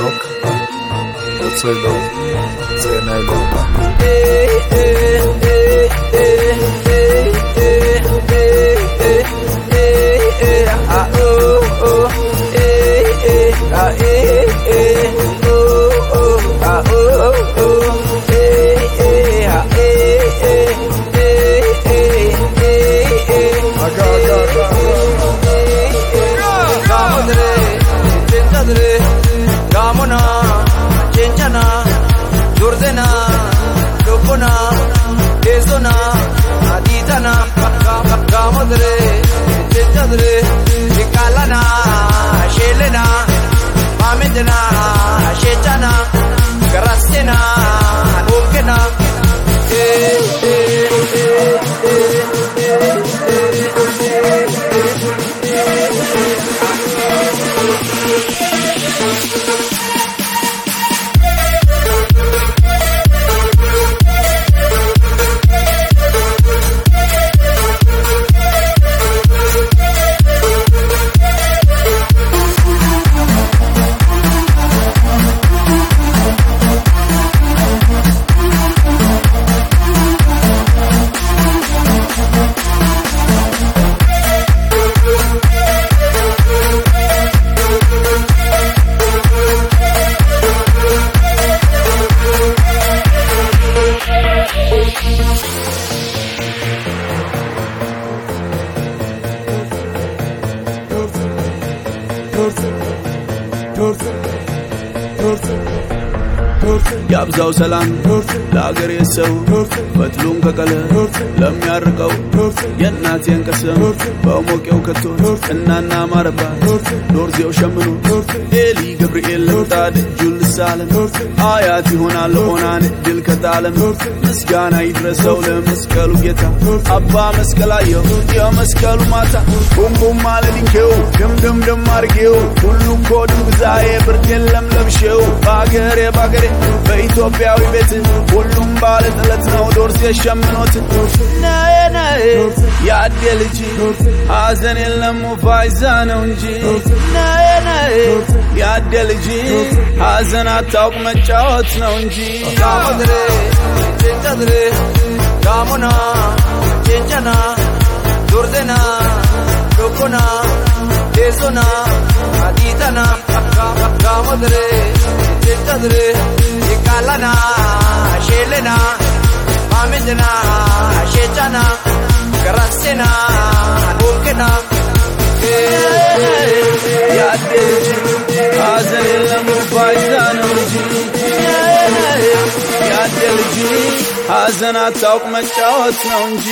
loka Otswe loka Tsena loka Gamona, Chenchana, Durdena, Lokona, Ezona, Aditana, Gamadre, Chenchadre, Nikalana, Shelena, Mamedena, Shechana, Garasena, Okena, eh, eh, ያብዛው ሰላም ለአገሬ ሰው ፈትሉን ከቀለ ለሚያርቀው የእናቴን ቀሰም በሞቄው ከቶ እናና ማረባት ዶርዜው ሸምኖ ኤሊ ገብርኤል ለምጣድ እጁን ልሳለም አያት ይሆናል ኦናን ድል ከጣለም ምስጋና ይድረሰው ለመስቀሉ ጌታ አባ መስቀላየው የመስቀሉ ማታ ቡምቡም አለድንኬው ድምድምድም አርጌው ሁሉም ኮድም ግዛዬ ብርድ የለም ለብሼው በአገሬ በአገሬ በኢትዮጵያዊ ቤት ሁሉም ባለ ጥለት ነው ዶርስ የሸምኖት ነዬ ነዬ የአዴ ልጅ ሐዘን የለም ፋይዛ ነው እንጂ ነዬ ነዬ የአዴ ልጅ ሐዘን አታውቅ መጫወት ነው እንጂ Gamadre, Chenchadre, Gamona, Chenchana, Durdena, Lokona, Ezona, Aditana, Gamadre, Chenchadre, Nikalana, Shelena, Mamedena, Shechana, Garasena, Okena, የአዴ ልጅ ሐዘን የለም ፋይዛ ነው እንጂ የአዴ ልጅ ሐዘን አታውቅ መጫወት ነው እንጂ